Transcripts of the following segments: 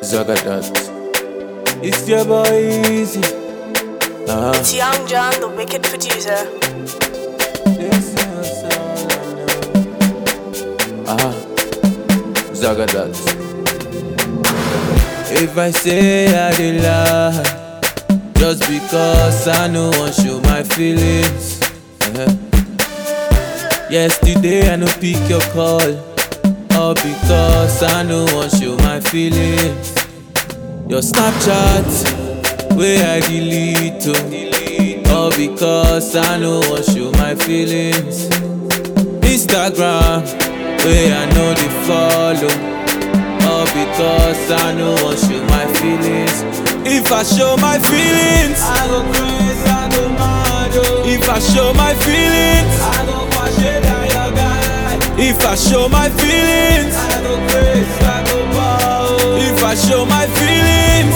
Zagadat. It's your boy Easy. Uh-huh. It's Young John, the wicked producer. This is all I know. Uh-huh. Zagadat. If I say I did lie, just because I no want show my feelings. Uh-huh. Yesterday I no pick your call, all because I no want show my feelings. Your Snapchat, where I delete oh, all because I no want show my feelings. Instagram, where I know they follow, all because I no want show my feelings. If I show my feelings, I go crazy, I go mad. oh. If I show my feelings, I go wash it down your guy. If I show my feelings, I go crazy, I go bow. If I show my feelings,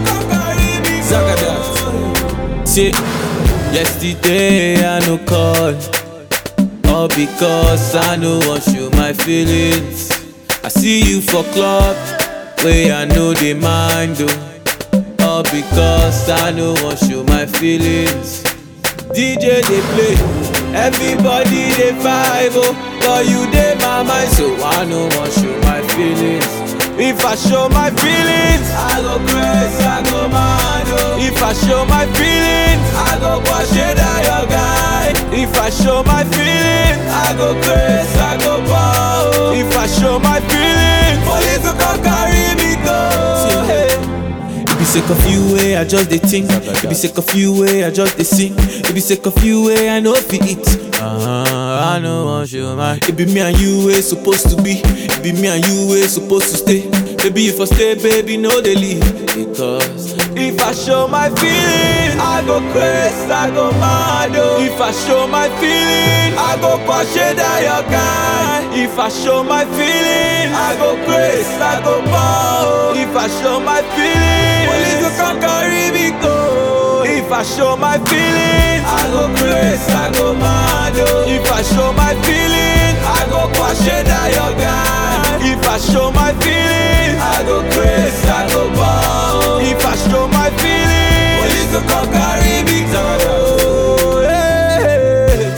Zagadat. See, yesterday I no call, all because I no want show my feelings. I see you for club, where I know they mind oh, all because I no want show my feelings. DJ they play, everybody they vibe oh, but you dey my mind so I no want show my feelings. If I show my feelings, I go crazy, I go mad oh. If I show my feelings, I go wash it down your guy. If I show my feelings, I go crazy, I go bow. If I show my feelings, police will come carry me go. It be sick of you way, I just dey think. It be sick of you way, I just dey sing. It be sick of you way, I know fi eat. Uh-huh, I know want you man. It be me and you way supposed to be. It be me and you way supposed to stay. Baby, if I stay, baby, no they leave. Because if I show my feelings, I go crazy, I go mad. oh. If I show my feelings, I go push it down your guy. If I show my feelings, I go crazy, I go bow. If I show my feelings, police will come carry me go. If I show my feelings, I go crazy, I go mad. oh. If I show my feelings, I go push it down your guy. If I show my feelings, I go crazy, I go bow. If I show my feelings, police will come carry me go. Hey.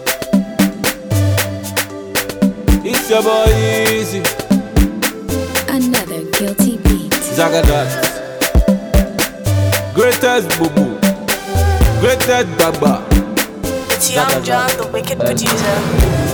It's your boy Easy, Another guilty beat. Zagadat. Greatest boo boo, greatest baba. It's Young John, the wicked producer.